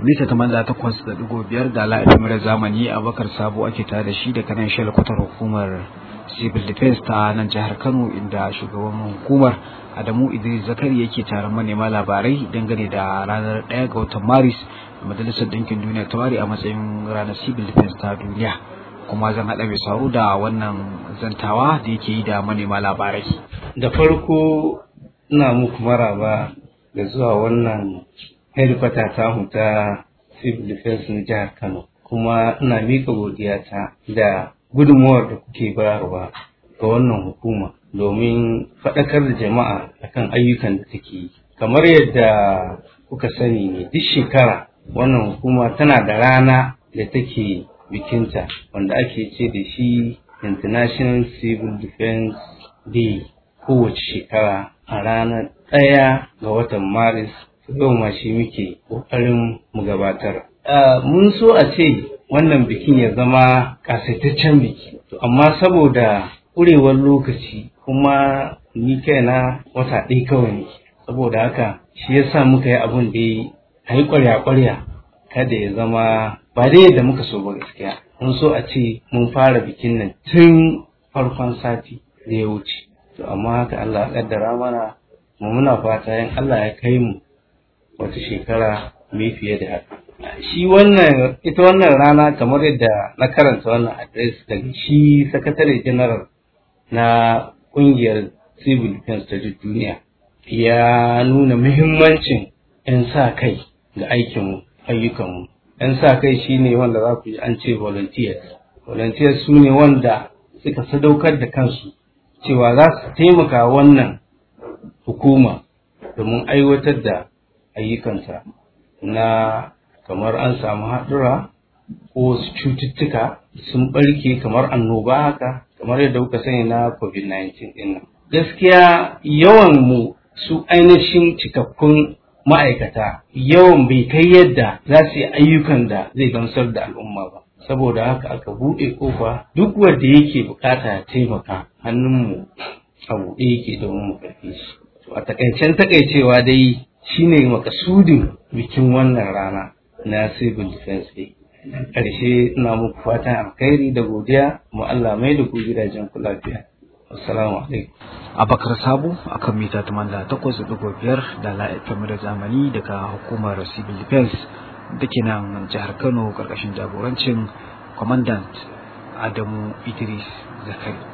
mita tamanda takwas da digo biyar da la'afin zamani abakar sabo ake tare da shi da kanan shalkutar hukumar civil defense ta nan jihar kano inda shugaban hukumar adamu idris zakari yake taron manema labarai dangane da ranar ɗaya ga watan maris da majalisar ɗinkin duniya ta ware a matsayin ranar civil defense ta duniya kuma zan haɗa mai sauro da wannan zantawa da yake yi da manema labarai da farko ina muku maraba da zuwa wannan hedikwata tamu ta civil defense na jihar kano kuma ina mika godiyata da gudunmuwar da kuke bayarwa ga wannan hukuma domin faɗakar da jama'a akan ayyukan da take yi kamar yadda kuka sani ne duk shekara wannan hukuma tana da rana da take bikinta wanda ake ce da shi international civil defense day kowace shekara a ranar ɗaya ga watan maris yau ma shi muke ƙoƙarin mu gabatar mun so a ce wannan bikin ya zama ƙasaitaccen biki to amma saboda ƙurewar lokaci kuma ni kaina wata ɗaya kawai ne saboda haka shi yasa muka yi abun da a yi ƙwarya-ƙwarya kada ya zama ba dai yadda muka so ba gaskiya mun so a ce mun fara bikin nan tun farkon sati da ya wuce to amma haka Allah ya kaddara mana mu muna fata yin Allah ya kai mu wata shekara mai fiye da haka shi wannan ita wannan rana kamar yadda na karanta wannan adres daga shi sakatare general na kungiyar civil defense ta duniya ya nuna muhimmancin 'yan sa kai ga aikinmu ayyukanmu 'yan sa kai shine wanda za ku ji an ce volunteers volunteers su ne wanda suka sadaukar da kansu cewa za su taimaka wannan hukuma domin aiwatar da ayyukansa na kamar an samu haɗura ko wasu cututtuka sun ɓarke kamar annoba haka kamar yadda kuka sani na covid-19 ɗin nan gaskiya yawan mu su ainihin cikakkun ma'aikata yawan bai kai yadda za su yi ayyukan da zai gamsar da al'umma ba saboda haka aka buɗe ƙofa duk wanda yake bukata ya taimaka hannunmu a buɗe yake domin mu karfe shi a takaicen takaicewa dai shine makasudin bikin wannan rana na civil defense day ƙarshe ina muku fatan alkhairi da godiya mu Allah mai da ku gidajen ku lafiya assalamu alaikum abakar sabo akan mita 88.5 da la'aifin da zamani daga hukumar civil defense da ke nan jihar kano karkashin jagorancin commandant adamu idris zakari